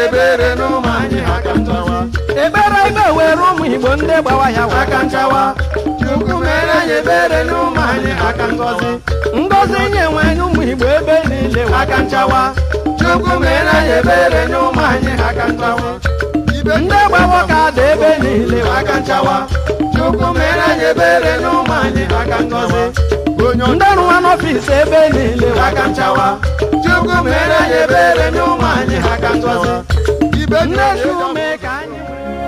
ebere n'ụmụ anyị aka nchawa ekpere ikpe were ụmụ igbo ndị gbawa ya wa aka nchawa chukwu mere anyị ebere n'ụmụ anyị aka ngọzi ngozi nye nwanyị ụmụ igbo ebe niile wa aka nchawa chukwu mere anyị ebere n'ụmụ anyị aka nchawa ndị gbawa ka dị ebe niile wa aka nchawa chukwu mere anyị ebere n'ụmụ anyị aka ngọzi onye ndị rụwa n'ọfisi ebe niile wa aka nchawa chukwu mere anyị ebere n'ụmụ anyị aka ngọzi ibe ndị si ume ka anyị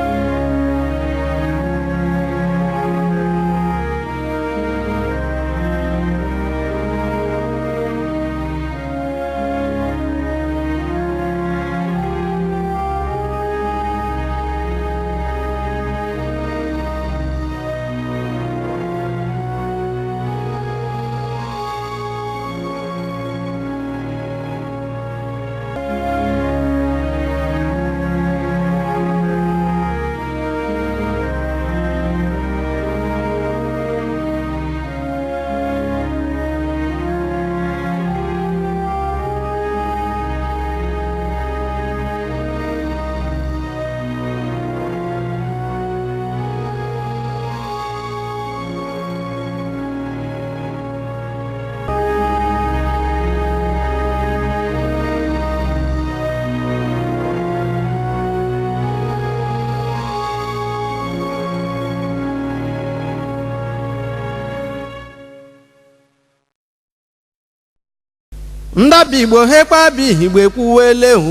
ndabi igbo hekpabi igbo ekwuwele hu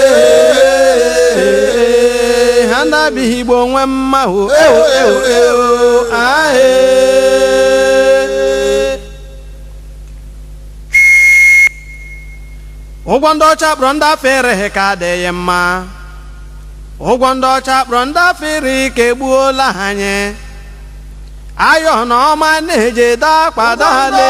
ha ndabi igbo nwe mma hu ewo ewo ewo ahe ụgwọ ndị ọcha kpọrọ ndị afọ ereghị ka adịghị mma ụgwọ ndị ọcha kpọrọ ndị afọ iri ka egbuola ha anyị ayọ na ọma na-eje dakpadale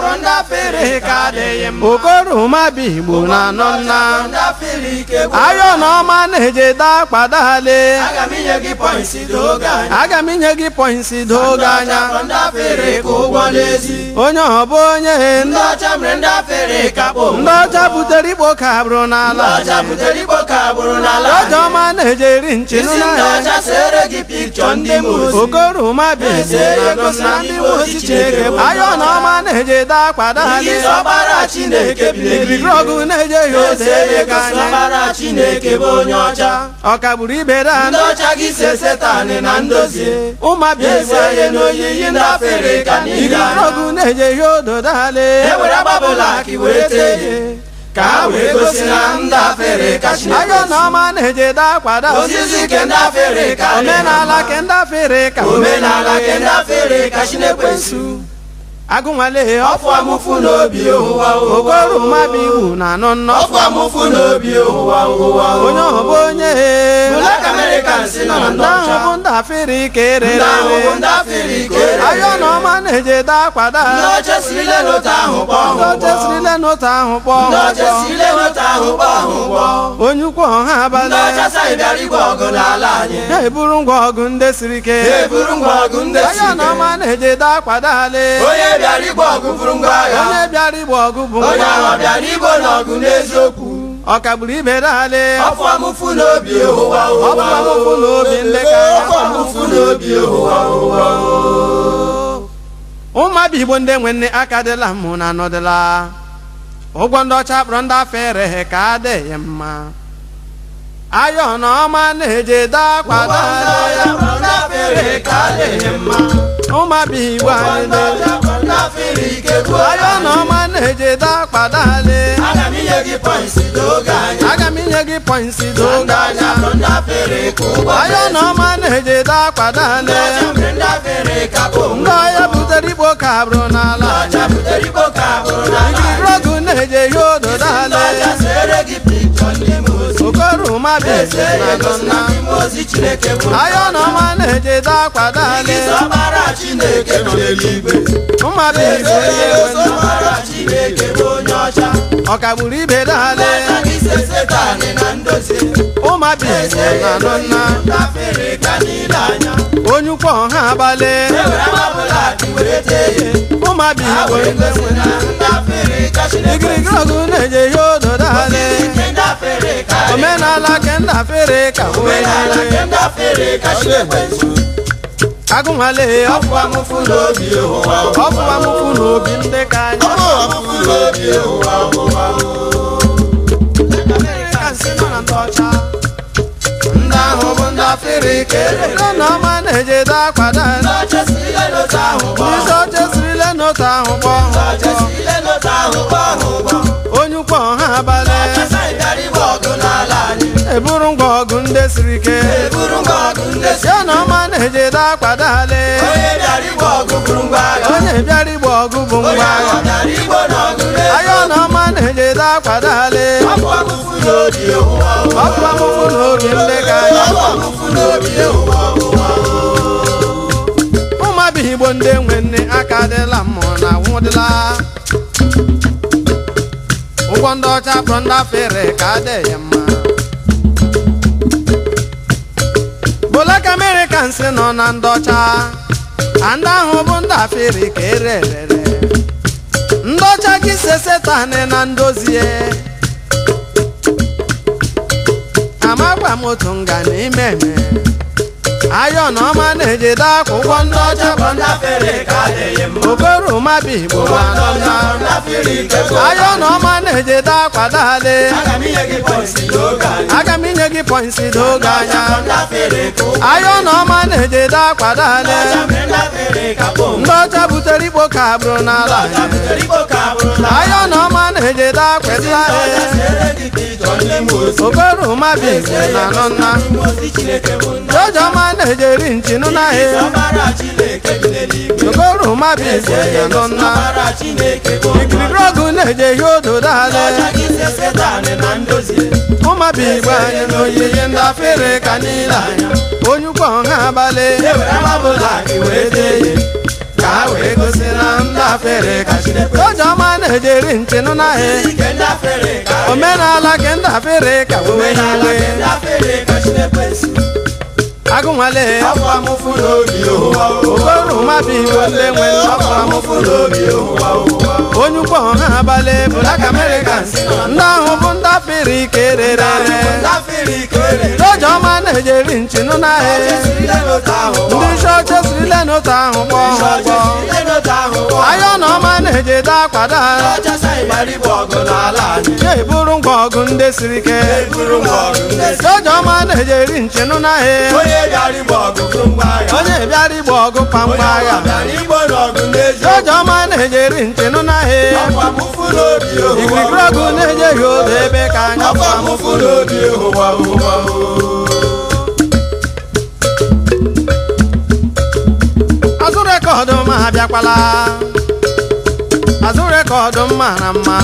okoroma bụ igbo na anọ nna ayọ na ọma na-eje dakpadale aga m inye gị pọịnsị doge anya aga m inye gị pọịnsị doge anya ndị afere ka ụgwọ n'ezi onye ọbụ onye ndị ọcha mere ndị afere ka kpọ ndị ọcha butere ikpo ka bụrụ ndị n'ala ọcha butere igbo ka bụrụ n'ala ọjọ ọma na-eje eri nchinụ isi ndị n'ahịa ọcha sere gị pikchọ ndị mozi okoroma bụ igbo na anọ nna ndị mozi chineke bụ ayọ na ọma na-eje dakpadale Isi ọkpara Chineke biliri ebiri ọgụ na-eje ya ose ebe ka anya ọkpara Chineke bụ onye ọcha ọ kagburu ibe ndị dan ọcha gị se setanị na ndozi ụmabịa ese ihe n'oyiyi ndị afere ka niile ibiri anya ọgụ na-eje ya odo dale e were agbabụla ka i were tee ihe ka ha wee gosi na ndị afere ka Chineke ayọ na ọma na-eje dakwada ozizi ke ndị afere ka dị omenala mma. ke ndị afere ka omenala ke ndị afere ka Chineke nsu agụnwale ọfụ amụfụ n'obi ụwa ụwa okoroma bụ iwu na anọ nnọ ọfụ amụfụ n'obi ụwa ụwa onye ọbụ onye Black Americans nọ na ndị ndị ahụ ọcha bụ ndị afere ka ndị ahụ bụ erere ndị afere ka erere ayọ na ọma na-eje dakwada ndị ọcha sirile n'otu ahụ kpọọ ndị ọcha sirile n'otu ahụ ndị kpọọ ọcha sirile n'otu ahụ kpọọ ahụ kpọọ onye ukwu ọha ndị abalị ọcha saghị bịara igwe ọgụ n'ala anyị ha eburu ngwa ọgụ ndị siri ike ha eburu ngwa ọgụ ndị si ayọ na ọma na-eje dakwadale onye bịara igwe ọgụ buru ngwa agha onye bịara igba ọgụ bụ onye ahụ bịara igbo n'ọgụ n'eziokwu ọ kagburu ibe dale ọfụ amụfụ n'obi ụwa ọ ụwa bụ amụfụ na obi ndị ka ọfụ amụfụ n'obi ụwa ụwa ụmụabịa igbo ndị nwe nne aka dịla mụ na anọdịla ụgwọ ndị ọcha kpọrọ ndị afọ ereghị ka adịghị mma ayọ na ọma na-eje dakwadale ndị afere ka adịghị mma ụmụabịa igbo anyị na-eje ndị afere ike bụ ayọ na ọma na-eje dakwadale aga m inye gị pọịnsị n'oge anya aga m inye gị pọịnsị doge anya ndị afere ka ụgwọ ayọ na ọma na-eje dakwadale mere ndị afere ka bụ ndị ọya butere ikpo ka bụrụ n'ala ọcha butere igbo ka bụrụ n'ala ikiri ọgụ na-eje ya odo ndị dale ọcha sere gị pikchọ ndị mozi okoroma bụ eze eze na ego nọ si nna na ndị mozi Chineke bụ ayọ na ọma na-eje dakwadale Isi ọkpara Chineke nọ n'eluigwe mmadụ igbo eze ego si ọkpara Chineke bụ onye ọcha ọ kagburu ibe dale ọcha gị se setanị na ndozi ụmụabụ igbo na nọ nna ndị afere ka niile anya onye ukwu ọha abalị e were agbabụla ka i were tee ihe ụmụabụ ha igbo wee ndị gosi nwe na ndị afere ka Chineke ikirikiri ọgụ na-eje ya odo dale ike ndị afere ka omenala kenda fere ka omenala were kenda fere kachi ekwensu agụnwale ọfụ amụfụ n'obi ụwa ọfụ amụfụ n'obi ndị ka anyị ọfụ amụfụ n'obi ụwa ụwa Ka nsị nọ na ndị ọcha ndị ahụ bụ ndị afrịka erere ndị na ọma na-ejede akwada ndị ọcha si ile n'otu ahụ gbọ ndị oche sirile n'otu ahụ kpọọ ndị ọcha si ile n'otu ahụ gbọ ahụ gbọ onye ukwu ọha abalị ọcha ịbịara igbe ọgụ n'ala anyị eburu ngwa ọgụ ndị siri ike eburu ngwa ọgụ ndị si ya na ọma na-ejede akwadale onye bịara igbe ọgụ buru ngwa agha onye bịara igba ọgụ bụ onye ngwa ahụ agha bịara igbo n'ọgụ n'elu aya na ọma na-ejede akwadale ọfụ amụfụ n'obi ụwa ọkụ amụfụ n'obi ndị ka anyị ọfụ amụfụ n'obi ụwa ụwa ụmụabịa igbo ndị nwe nne aka adịla mmụọ na nwụdịla ụgwọ ndị ọcha kpọrọ ndị afere ka adịghị mma Black Americans nọ na ndị ọcha a ndị ahụ bụ ndị afere ka ere erere ndị ọcha gị se setanị na ndozie amagwa m otu nga n'ime eme ayọ na ọma na-ejide akwa ụgwọ ndị ọcha bụ ndị afrịka adịghị mma obere ụmabi igbo ụwa ma nọ na ndị afrịka bụ ayọ na ọma na-ejide akwa dale aga m inye gị pọisi n'oge anyị aga m inye gị pọinsi n'oge anya ndị afrịka ụwa ayọ na ọma na-ejide akwa dale ọcha mere ndị afrịka bụ ndị ọcha butere igbo ka bụrụ n'ala ọcha anyị butere igbo ka bụrụ na ayọ na ọma na-ejide akwa ndị dale ọcha sere gị ka ịchọ ndị mozi obere ụmabi igbo na nọ nna ndị mozi chineke bụ ndị jọjọ ọma na-ejeri nchinụ n'ahịa ọbara chineke bi n'eluigwe obere ụmabi igbo na nọ nna ọbara chineke bụ ikiriri ọgụ na-eje ihe odo dale ọcha gị se setanị na ndozie ụmụaba igbo anyị na oyiyi ndị afere ka niile anya onye ukwu ọha abalị ewere amabụla gị wee dee ya ka ha wee gosi na ndị afere ka chineke oje ọma na-ejeri nchinụ n'ahịa ike ndị afrịka omenala ke ndị afere ka omenala wewe nke ndị afrịka chineke si agụnwale afọ amụfụ n'obi ụwa obere ụmụaba igbo ndị nwe afọ amụfụ n'obi ụwa ụwa onye ukwu ọha abalị Black Americans ndị ahụ bụ ndị afere ike erere ndị afrịka erere oje ọma na-ejeri nchinụ n'ahịa ile n'otu ahụ ndị isi oche sirile n'otu ahụ kpọọ ha ụgwọ ile n'otu ahụ ayọ na ọma na-ejide akwada ọchasa ịgbara igbe ọgụ n'ala anyị ya eburu ngwa ọgụ ndị siri ike eburu ngwa ọgụ ndị si oje ọma na-ejeri nchinụ n'ahịa onye bịara igbe ọgụ bụrụ ngwa agha onye bịara igba ọgụ kpamkpa onye agha bịara igbo n'ọgụ n'ezi oje ọma na-ejeri nchinụ n'ahịa afọ amụfụ n'obi ikirikiri ụwa ọgụ na-ejeghị odo ebe ka anya afọ amụfụ n'obi ụwa ụwa azụ rekọdụ ma abịakwala azụ rekọdụ mma na mma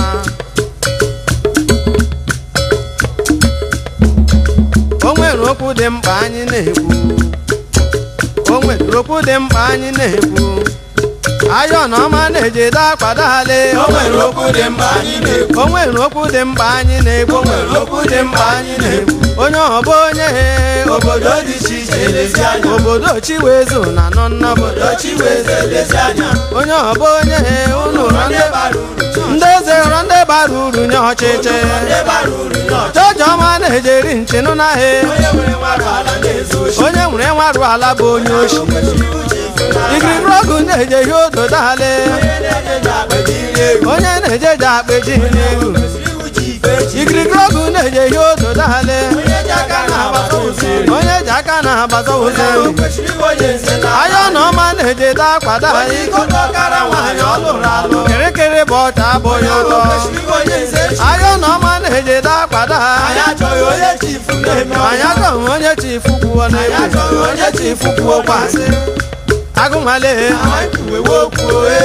o nwere okwu dị mkpa anyị na-ekwu o nwere okwu dị mkpa anyị na-ekwu ayọ na ọma na-ejide akpadale o nwere okwu dị mkpa anyị na-ekwu o nwere okwu dị mkpa anyị na-ekwu o nwere okwu dị mkpa anyị na-ekwu onye ọbụ onye obodo dị iche iche elezi anya obodo chiwezu na nọ nnọbụ obodo chiweze elezi anya onye ọbụ onye unu rọ ndị ndị bara uru ndị eze rọ ndị bara uru nye ọchịchị ndị bara uru nye ọchịchị jọjọ ọma na-ejeri nchinụ n'ahịa onye nwere nwarụ ala na-ezu oshi onye nwere nwarụ ala bụ onye oshi kwesịrị uche ife n'aka ikiriri ọgụ na-eje ihe odo dale onye na-eje ji akpeji iri egwu onye na-eje ji akpeji n'egwu kwesịrị uche ife echi ikirikiri ọgụ na-eje ihe odo dale onye ji aka na-agbata ụziri onye ji aka na-agbaza ụzọ o kwesịrị iwe onye nze na ayọ na ọma na-ejede akwada onye anyị ikote ọkara nwaanyị ọ lụrụ alụ kịrịkịrị bụ ọcha abụghị o ụtọ kwesịrị iwe onye nze echi ayọ na ọma na-ejede akwada anyị achọghị onye chifu na-eme anyị ọnya achọghị onye chifu kwuo anyị n'egwu achọghị onye chifu kwuo kwasị agụnwale anyị kwuwewe okwu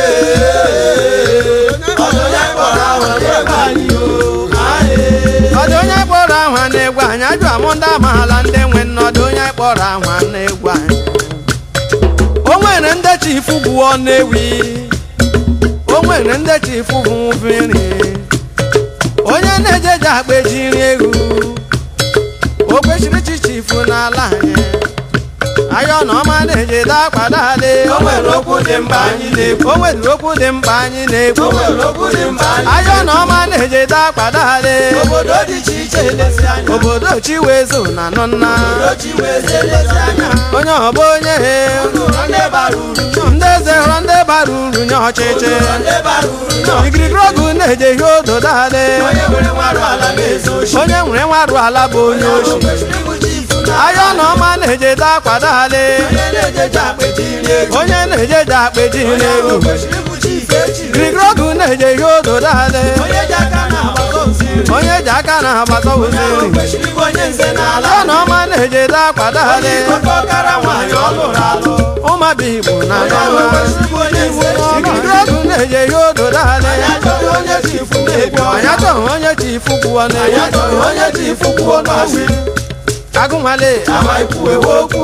ee ọdụ onye kpọrọ ahụ na-egbe anyị o anyị ọdụ onye kpọrọ ahụ na-egwu anyị ajụ amụ ndị amaala ndị nwe nnọdụ onye kpọrọ ahụ na-egwu anyị o nwere ndị chifu bụ ọnewi o nwere ndị chifu bụ nri onye na-ejeje akpa ejiri egwu o kwesịrị chi chifu n'ala anyị ayọ na ọma na-ejide akpadale o nwere okwu dị mkpa anyị na-ekwu o nwere okwu dị mkpa anyị na-ekwu o nwere okwu dị mkpa anyị ayọ na ọma na-ejide akpadale obodo dị iche iche elezi anya obodo chiwezo na nọ nna obodo chi wee zi elezi anya onye ọbụ onye ụlọ ndị bara uru ndị eze hụrụ ndị bara uru nye ọchịchị ụlọ ndị bara uru nọ igirigiri ogu na-eje ihe odo dale onye nwere nwarụ ala na-ezo oshi onye nwere nwarụ ala bụ onye oshi kwesịrị ịbụchi ifu na ayọ na ọma na-ejide akpadale onye na-ejeje akpeji iri ego onye na-ejeje akpeji onye n'elu ahụ kwesịrị ịbụchi ife echiri igirigiri ogu na-eje ihe odo dale onye ji aka na-agbata oziri onye ji aka na-agbata onye ahụ oziri kwesịrị ịbụ onye nze n'ala ayọ na ọma na-ejide akpadale oke ọkara nwaanyị ọ lụrụ alụ ụmụaba igbo na onye ahụ nọnwa kwesịrị ịbụ onye nze igirigiri ogu na-eje ihe odo dale anyị achọghị onye ji ifu na-ebi anyị ọnya achọghị onye chi ifu kwuo anyị n'elu achọghị onye ji ifu kwuo n'asị agụnwale ama ikwu ewe okwu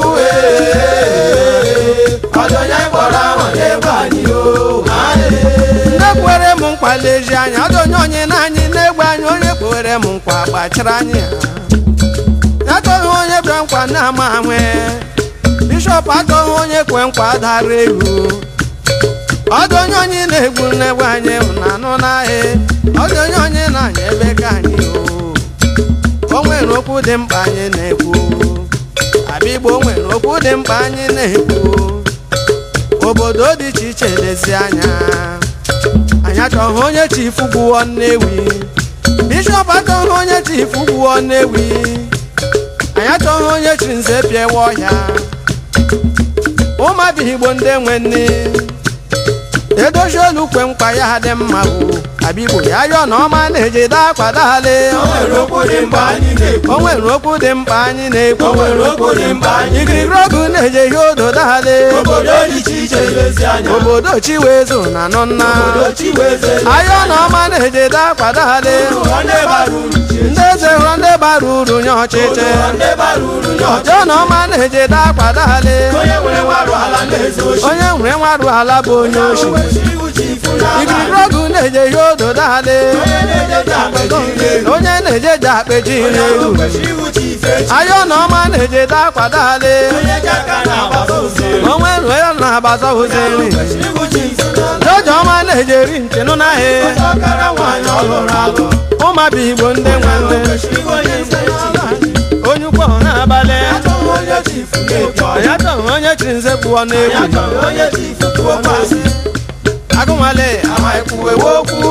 ọdụ onye kpọrọ ahụ n'ebe anyị o ndị kwere m nkwa lezi anya ọdụ onye onye na anyị na-egbe anyị onye kwere m nkwa gbachara anyị ha achọghị onye bịa nkwa na-ama nwe bishọp achọghị onye kwe nkwa dara egwu ọdụ onye onye na-egbu n'egbe anyị na anụ n'ahịa ọdụ onye onye na-anya ebe ka anyị o o nwere okwu dị mkpa anyị na-ekwu abịa igbo nwere okwu dị mkpa anyị na-ekwu obodo dị iche iche lezi anya anyị achọghị onye chifu gwuo nnewi bishọp achọghị onye chifu gwuo nnewi anyị achọghị onye chi nze pịawa ọhịa ụmụabịa igbo ndị nwe nne edozi olu kwe nkwa ya dị mma bụ abigbo ya yọọ na ọma na-ejide akwa dale o nwere okwu dị mkpa anyị na-ekwu o nwere okwu dị mkpa anyị na-ekwu o nwere okwu dị mkpa anyị igirigiri na-ekwu ogu na-eje ihe odo dale obodo dị iche iche elezi anya obodo chiwezo na nọ nna obodo chi wee zi elezi ayọ na ọma na-ejide akwa dale ụlọ ndị bara uru ji echi ndị eze hụrụ ndị bara uru nye ọchịchị ụlọ ndị bara uru nye ọchịchị ọjọọ na ọma na-ejide akwa dale onye nwere nwarụ ala na-ezo oshi onye nwere nwarụ ala bụ onye oshi kwesịrị ịbụchi ifu n'ala igirigiri ogu na-eje ihe odo dale onye na-ejeje akpeji iri ego onye na-ejeje akpeji onye ahụ n'elu kwesịrị ịbụchi ife echi ayọ na ọma na-ejide akwa dale onye ji aka na-agbata oziri onwe nwe ya na-agbata ozeri kwesịrị ịbụchi ifu n'ala jọjọ ọma na-ejeri nchenụ n'ahịa onye ọkara nwaanyị ọ lụrụ alụ ụmụabịa igbo ndị nwe nne kwesịrị ịbụ onye nze echi onye ukwu ọhụ n'abalị achọghị onye ji ifu na-ebi ọnya ya chọrọ onye chi nze pụọ n'egwu achọghị onye ji ifu kwuo kwasị agụnwale ama ikwu ewe okwu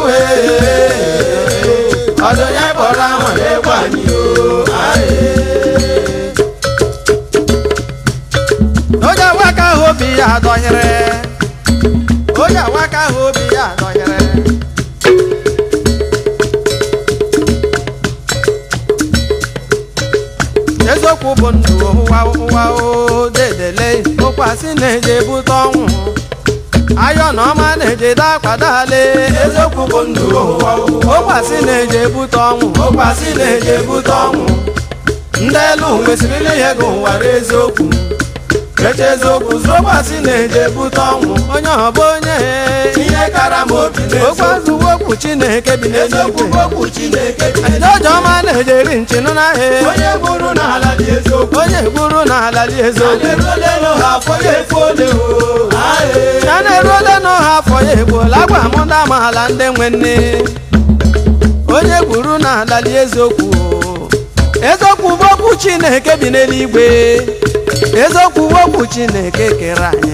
ọdụ onye kpọrọ ahụ n'egwu anyị o onye awaka ahụ obi ya adọnyere onye awaka ahụ obi ya adọnyere eziokwu bụ ndụ ụwa ụwa o dedele ụkwasị na-eje bute ọnwụ ayọ na ọma na-ejide akwadale eziokwu bụ ndụ ụwa ụwa ụkwasị na-eje bute ọnwụ ụkwasị na-eje ebute ọnwụ ndị elu nwesịrịla ihe gị ụwara eziokwu eche eziokwu zụrụ ụkwasị na-eje bute ọnwụ onye ọbụ onye ihe kara m obi okwu n'eziokwu azụwo okwu chineke bi eziokwu bụ n'eluigwe okwu chineke dị Ndị ọma na-ejeri nchinụ n'ahịa onye gburu n'ala dị eziokwu onye gburu n'ala dị eziokwu na-erulelu ha afọ ya efu ole o ae ya na-eruole n'ọha afọ ya egbuola agwa m ndị amaala ndị nwe nne onye gburu n'ala dị eziokwu eziokwu bụ okwu chineke bi n'eluigwe eziokwu bụ okwu chineke kere anyị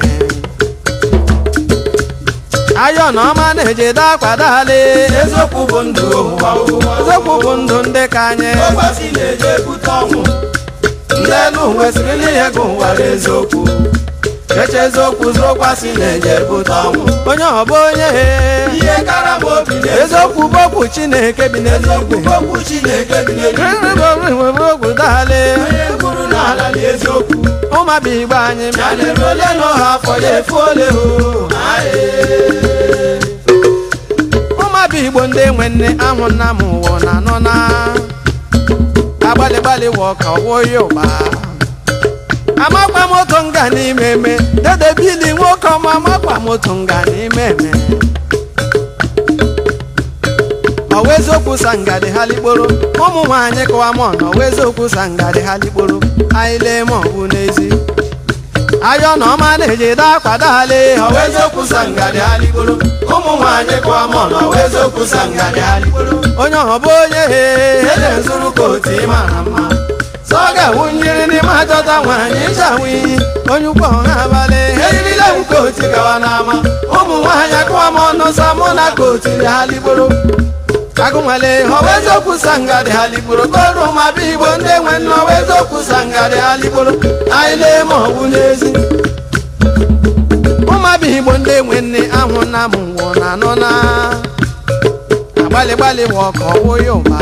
ayọ na ọma na-ejide akwadale eziokwu bụ ndụ ụwa ụwa eziokwu bụ ndụ ndị ka anyị ụkwasị na-eje ebute ọnwụ ndị elu nwesịrịla ihe gị ụwara eziokwu eche eziokwu zụrụ ụkwasị na-eje bute ọnwụ onye ọbụ onye ihe kara m obi n'eziokwu eziokwu bụ okwu chineke bi eziokwu n'eluigwe bụ okwu chineke dị n'eluigwe okwu dale onye gburu n'ala dị eziokwu ụmụaba igbo anyị ya bịa na-eru ole n'ọha afọ ya efu ole o ae ụmụaba igbo ndị nwe nne ahụ nna m ụwa na anọ na agbalị gbalị wọ ka ọwụ ya ụba amakwa moto nga n'ime eme dede bili nwoke ọma amakwa moto nga n'ime eme ọwa eziokwu sangadị ha likporo ụmụ nwaanyị kọwa m ọnụ ọwa eziokwu sangadị ha likporo anyị lee ma ọ bụ n'ezi ayọ na ọma na-eji dakwadale ọwa eziokwu sangadị aligboro ụmụ nwaanyị kụọ mọ na ọwa eziokwu sangadị aligboro onye ọbụ onye ede nzuru kootu ị mara mma sọ ga-awụ njiri n'ime achọta nwaanyị ịchawi onye ukwu ọha abalị eyirile m kootu gawa n'ama ụmụ nwaanyị kụọ m ọnụ sa mụ na kootu dị aligboro agụnwale ọwa eziokwu sangadị aligboro kọrụ ma bụ igbo ndị nwe nne ọwa eziokwu sangadị aligboro anyị na-eme ọgwụ n'ezi ụmụabịa igbo ndị nwe nne ahụ na m nwụọ na anọ na agbalị gbalị wa ọka ọwụ ya ụba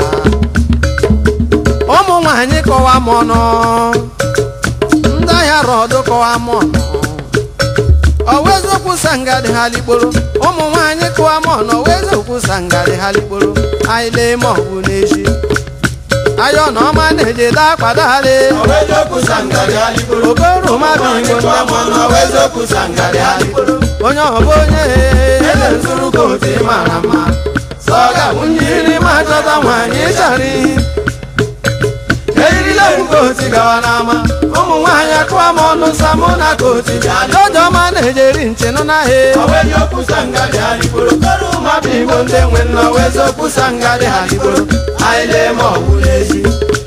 ụmụ nwaanyị kọwa m ọnụ ndị ahịa rọdụ kọwa m ọnụ ọwa eziokwu sangadị ha likporo ụmụ nwaanyị kọwa m ọnụ ọwa eziokwu sangadị ha likporo anyị lee ma ọgwụ n'echi ayọ na ọma na-eje dakpadale ọwa eziokwu sangadị aligboro okoro ụmụ mmadụ nwaanyị igbo kụọ ndị m ọnụ ọwa eziokwu sangadị aligboro onye ọbụ onye ede nzuru kootu ị mara mma sọ ga-awụ njiri ma chọta nwaanyị ịchara ihe eyirile m kootu gawa n'ama ụmụ nwaanyị akụwa m ọnụ sa mụ na kootu dị alị Dọdọma na-ejeri nchenụ n'ahịa ọwa eziokwu sangadị aligboro kọrụ mmadụ igbo ndị nwe nna ọwa eziokwu sangadị aligboro anyị na-eme ọgwụ n'ezi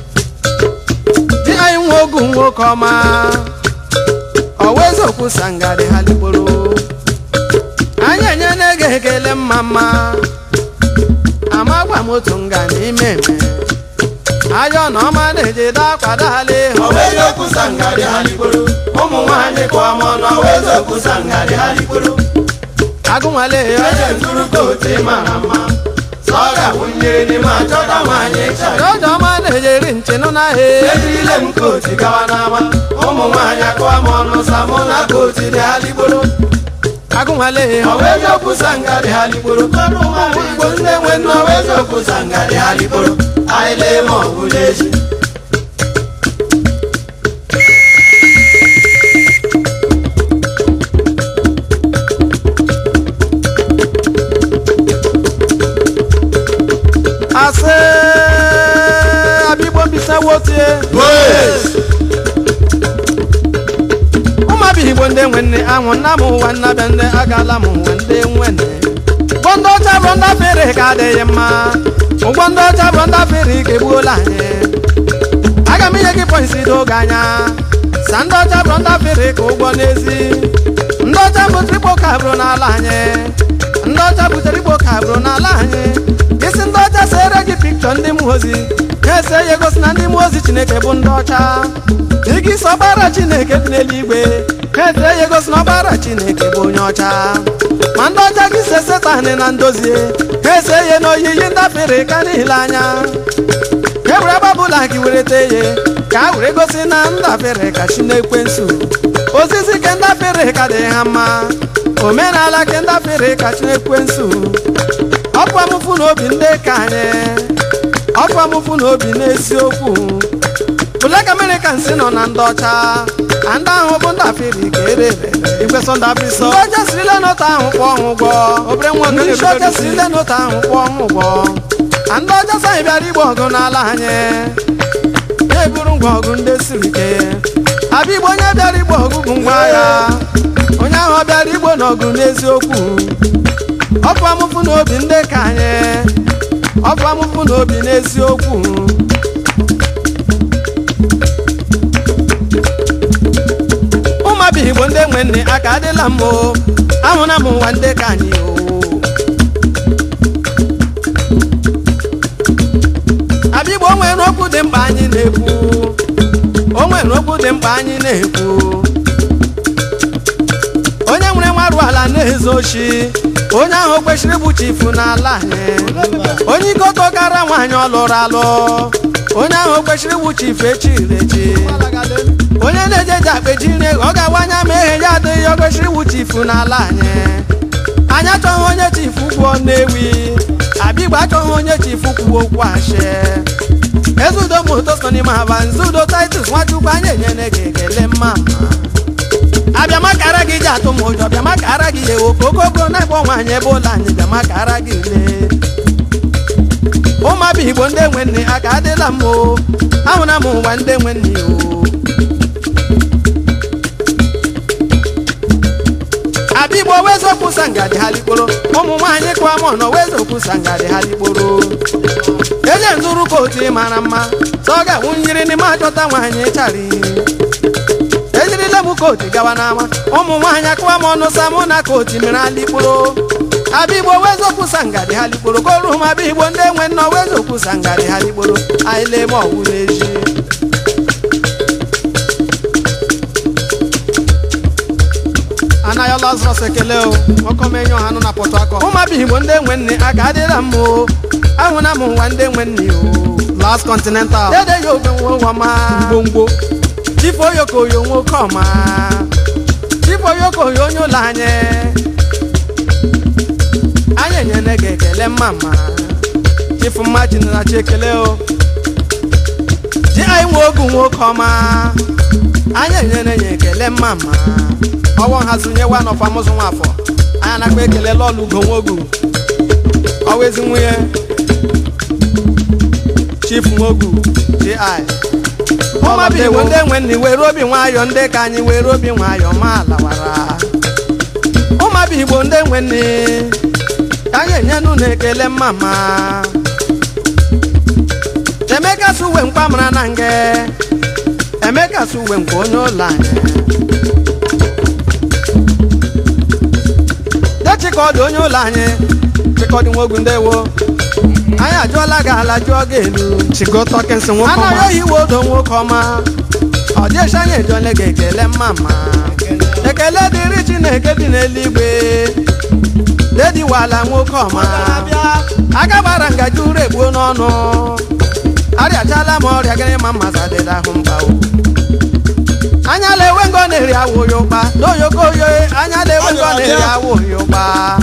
di anyị nwa ogu nwoke ọma ọwa eziokwu sangadị ha ligboro anyị enye na-ege ekele mma mma amagwa m otu nga n'ime eme ayọ na ọma na-eje dakwadale ọwa eziokwu sangadị aligboro ụmụ nwaanyị kụọ m ọnụ ọwa eziokwu sangadị aligboro agụnwale ede nzuru kootu ị mara mma sọ ga-awụ njiri n'ime achọta nwaanyị ịchara dọdọma na-ejeri nchenụ n'ahịa ejirile m kootu gawa n'ama ụmụ nwaanyị akụwa m ọnụ sa mụ na kootu dị aligboro agụnwale ọwa eziokwu sangadị aligboro kọrụ ụmụ igbo ndị nwe nne ọwa eziokwu sangadị aligboro anyị lee ma ọgwụ n'ezi asị abigbo mbisa wotie ụmụabịa igbo ndị nwe nne anwụ nna m ụwa nna bịa ndị agala m ụwa ndị nwene ụgbọ ndị ọcha bụ ndị fere ka adịghị mma ụgbọ ndị ọcha bụ ndị fere ka egbuola anyị aga m inye gị pọisi n'oge anya sa ndị ọcha bụ ndị fere ka ụgbọ n'ezi ndị ọcha butere igbo ka bụrụ n'ala anyị ndị ọcha butere igbo ka bụrụ n'ala anyị isi ndị ọcha sere gị pikchọ ndị mmụọ ozi ha ese ya egosi na ndị mmụọ ozi chineke bụ ndị ọcha igi isi ọgbara chineke dị n'eluigwe ha ese ya egosi na ọgbara chineke bụ onye ọcha ma ndị ọcha gị se setanị na ndozie ha ese ya na oyiyi ndafere ka niile anya e were agbabụla gị were tee ye ka a were gosi na ndafere ka chi na-ekwensu ozizi ke ndafere ka dị ha mma omenala ke ndafere ka chi na-ekwensu ọkwa mụfu n'obi ndị ka anyị ọkwa mụfu n'obi n'eziokwu Black Americans nọ na ndị ọcha na ndị ahụ bụ ndị afiri ka erere igwe sọndabisọ ndị ọcha sirile n'otu ahụ kwụọ ọhụ ụgwọ obere nwa ndị isi ọcha sirile n'otu ahụ kwụọ ọhụ ụgwọ na ndị ọcha saghị bịara igbo ọgụ n'ala anyị ya eburu ngwa ọgụ ndị siri ike abịa igbo onye bịara igbo ọgụ bụ ngwa agha onye ahụ ọ bịara igbo n'ọgụ n'eziokwu ọkụ amụfụ n'obi ndị ka anyị ọkụ amụfụ n'obi n'eziokwu ụmụabịa igbo ndị nwe nne aka adịla m o ahụna m ụwa ndị ka anyị o abịa igbo o nwere okwu dị mkpa anyị na-ekwu o nwere okwu dị mkpa anyị na-ekwu onye nwere nwarụ ala na-ezo oshi onye ahụ kwesịrị ịbụ chifu n'ala anyị onye ikoto kara nwaanyị ọ lụrụ alụ onye ahụ kwesịrị ịbụ chifu echiri echi onye na-ejeji akpeji nri ọ ga-awa anya ma ehe ya adịghị ọ kwesịrị ịbụ chifu n'ala anyị anyị achọghị onye chifu kwuo nnewi abigbo achọghị onye chifu kwuo okwu ashe ezudo moto so n'ime haba nzudo titus nwachukwu anyị enyere gị ekele mma mma abịamakara gị ji atụ m ụjọ bịamakara gị ya ewo ka ogogo na-ebe nwaanyị ebe ụlọ anyị bịamakara gị le ụmụabịa igbo ndị nwe nne aka adịla m o ahụna m ụwa ndị nwe nne o abịa igbo wezokwu sangadi ha likporo ụmụ nwaanyị kụwa mọ nọ wezokwu sangadi ha likporo eje nzuru kootu mara mma sọ ọ ga-awụ nyiri n'ime achọta nwaanyị chari ejirila m kootu gawa n'ama ụmụ nwaanyị akụwa m ọnụ sa mụ na kootu mere alikporo abịa igbo wezokwu sangadi ha likporo koru ma abịa igbo ndị enwe nnọọ wezokwu sangadi ha likporo anyị lee ma ọwụ n'eji anaghị lazarus ekele o ọkọmenye ọha nọ na pọtụ akọ ụmụabịa igbo ndị enwe nne aka adịla m o ahụna m nwa ndị enwe nne o last continental dede ya obe nwe ọma ngwongwo chifu oyokoyo nwoke ọma chifu oyokoyo onye ụlọ anyị anyị enyere gị ekele mma mma chifu mma chinarachi ekele o ji anyị nwe ogu nwoke ọma anyị enyere ya ekele mma mma ọwọ nhazinye wa nọfa mụzụ nwafọ anyị nakwa ekele lọlụ ugo nwogu ọwa ezi nwunye chief nwogu ji ụmụabịa igbo ndị enwe nni were obi nwayọ ndị ka anyị were obi nwayọ ma lawara ụmụabịa igbo ndị enwe nni ka anyị enyenụ na ekele mma mma emeka su uwe mkpa mara na nge emeka su uwe nke onye ụlọ anyị dechikọdụ onye ụlọ anyị chikọdụ nwogu ndewo anyị ajụọla gị ala jụọ gị elu chigotọkịnsị nwoke ọma anaghị oyi iwe odo nwoke ọma ọ dịechi anyị ejiole gị ekele mma mma ekele dịrị chineke dị n'eluigwe dediwala nwoke ọma agagbara ngaji uru egbuo n'ọnụ arịachala m ọrịa gịnị ma mmasadịda ahụ mgbawo anya lewe ngo na-eri awụ ya ụkpa n'oyoko oyo anya lewe ngo na-eri awụ ya ụkpa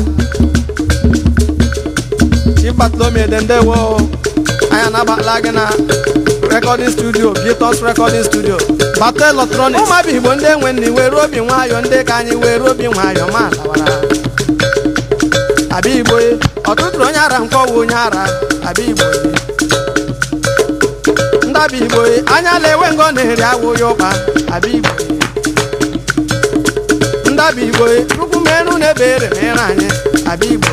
chikpatlomiede ndewo anya nabala gị na recording studio Beatles recording studio bata electronics ụmụabịa igbo ndị enwe nni were obi nwayọ ndị ka anyị were obi nwayọ ma lawara abịa igbo ọtụtụ onye ara nkọwa onye ara abịa igbo ndabịa igbo anya lewe ngo na-eri awụ ya ụkpa abịa igbo ndabịa igbo chukwu merụ na ebere mere anyị abịa igbo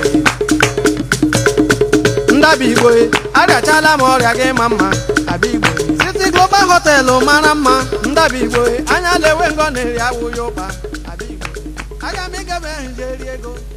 ndabịa igbo arịachala m ọrịa gị ma mma abịa igbo siti global họtelụ mara mma ndabịa igbo anya lewe ngo na-eri awụ ya ụkpa abịa igbo aga m ịgaba ehije eri ego